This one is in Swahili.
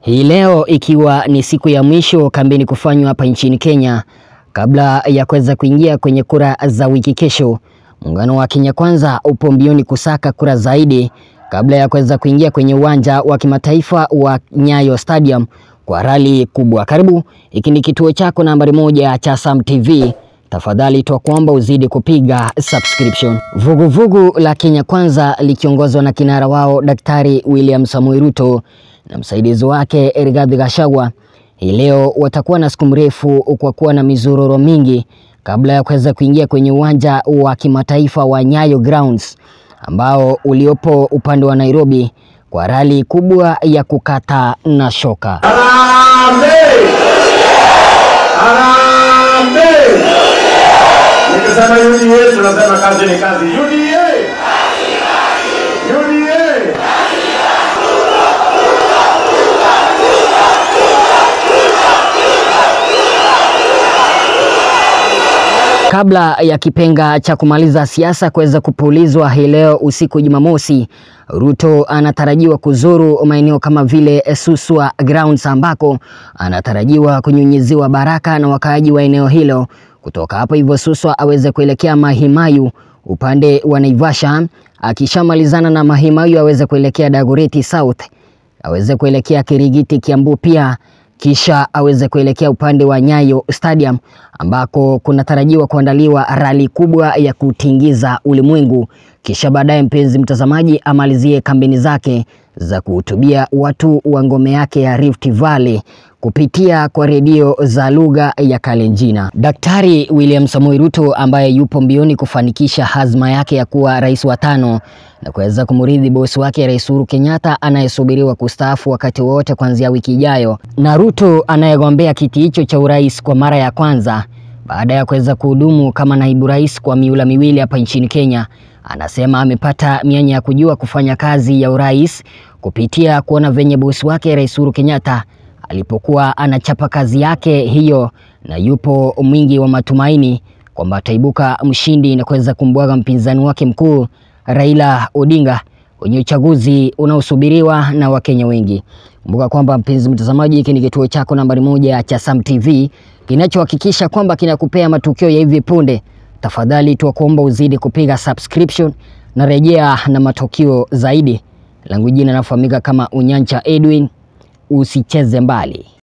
Hii leo ikiwa ni siku ya mwisho kampeni kufanywa hapa nchini Kenya kabla ya kuweza kuingia kwenye kura za wiki kesho, muungano wa Kenya Kwanza upo mbioni kusaka kura zaidi kabla ya kuweza kuingia kwenye uwanja wa kimataifa wa Nyayo Stadium kwa rali kubwa. Karibu, hiki ni kituo chako nambari moja cha Sam TV. Tafadhali twakuomba uzidi kupiga subscription. Vuguvugu vugu la Kenya Kwanza likiongozwa na kinara wao Daktari William Samoei Ruto na msaidizi wake Rigathi Gachagua hii leo watakuwa na siku mrefu kwa kuwa na mizororo mingi kabla ya kuweza kuingia kwenye uwanja wa kimataifa wa Nyayo Grounds ambao uliopo upande wa Nairobi kwa rali kubwa ya kukata na shoka. Harambee! Harambee! Nikisema UDA tunasema kazi ni kazi. UDA! UDA! Kabla ya kipenga cha kumaliza siasa kuweza kupulizwa hii leo usiku Jumamosi, Ruto anatarajiwa kuzuru maeneo kama vile Suswa Grounds ambako anatarajiwa kunyunyiziwa baraka na wakaaji wa eneo hilo. Kutoka hapo hivyo Suswa aweze kuelekea Mahimayu upande wa Naivasha, akishamalizana na Mahimayu aweze kuelekea Dagoretti South, aweze kuelekea Kirigiti Kiambu pia kisha aweze kuelekea upande wa Nyayo Stadium ambako kunatarajiwa kuandaliwa rali kubwa ya kutingiza ulimwengu, kisha baadaye, mpenzi mtazamaji, amalizie kampeni zake za kuhutubia watu wa ngome yake ya Rift Valley kupitia kwa redio za lugha ya Kalenjina. Daktari William Samoei Ruto ambaye yupo mbioni kufanikisha hazma yake ya kuwa rais wa tano na kuweza kumrithi bosi wake Rais Uhuru Kenyatta anayesubiriwa kustaafu wakati wowote kuanzia wiki ijayo, na Ruto anayegombea kiti hicho cha urais kwa mara ya kwanza baada ya kuweza kuhudumu kama naibu rais kwa miula miwili hapa nchini Kenya, anasema amepata mianya ya kujua kufanya kazi ya urais kupitia kuona venye bosi wake Rais Uhuru Kenyatta alipokuwa anachapa kazi yake hiyo, na yupo mwingi wa matumaini kwamba ataibuka mshindi na kuweza kumbwaga mpinzani wake mkuu Raila Odinga kwenye uchaguzi unaosubiriwa na Wakenya wengi. Kumbuka kwamba mpenzi mtazamaji, hiki ni kituo chako nambari moja cha Sam TV kinachohakikisha kwamba kinakupea matukio ya hivi punde. Tafadhali tuwakuomba uzidi kupiga subscription na rejea na matukio zaidi. Langu jina nafahamika kama Unyancha Edwin. Usicheze mbali.